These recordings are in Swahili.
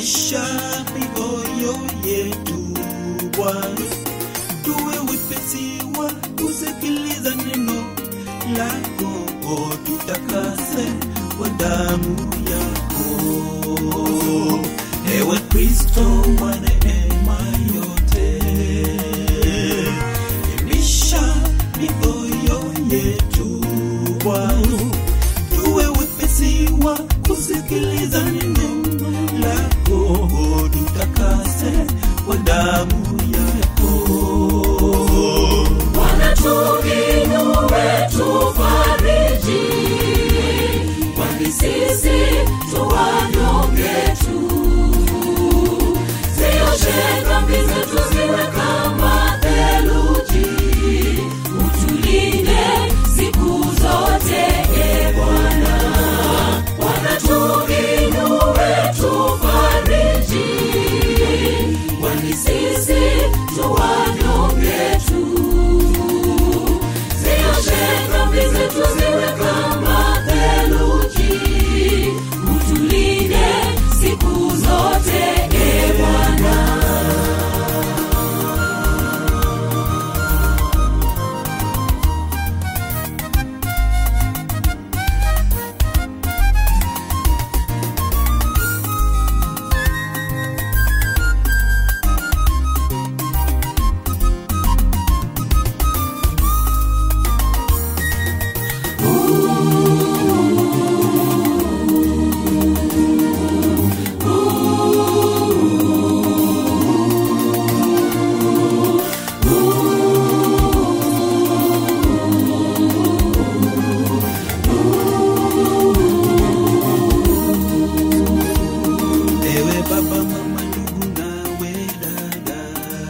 Imisha mioyo yetu Bwana, tuwe wepesi wa kusikiliza neno lako, tutakase kwa damu yako. Ewe Kristo wa neema yote, imisha mioyo yetu Bwana, tuwe wepesi wa kusikiliza neno lako, tutakase kwa damu yako. Bwana tuinue, tufariji, kwani sisi tu wanyonge tu. Zioshe dhambi zetu ziwe kama theluji, utulinde siku zote, e Bwana. Bwana tuinue, tufariji, kwani sisi tu wanyonge tu. Zioshe dhambi zetu ziwe kama theluji, utulinde siku zote, e Bwana. Ewe baba, mama, ndugu nawe dada,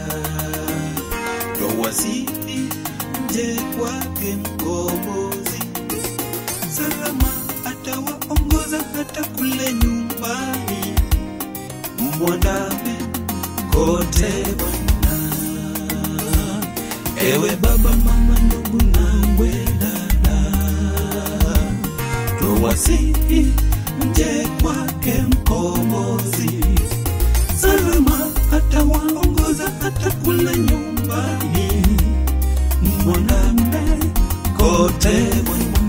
towasili nje kwake mkombozi, salama atawaongoza hata kule nyumbani, mwandame kote Bwana. Ewe baba, mama, ndugu nawe dada, towasili nje kwake mkombozi, salama atawaongoza hata kule nyumbani, mwanambe kote Bwana.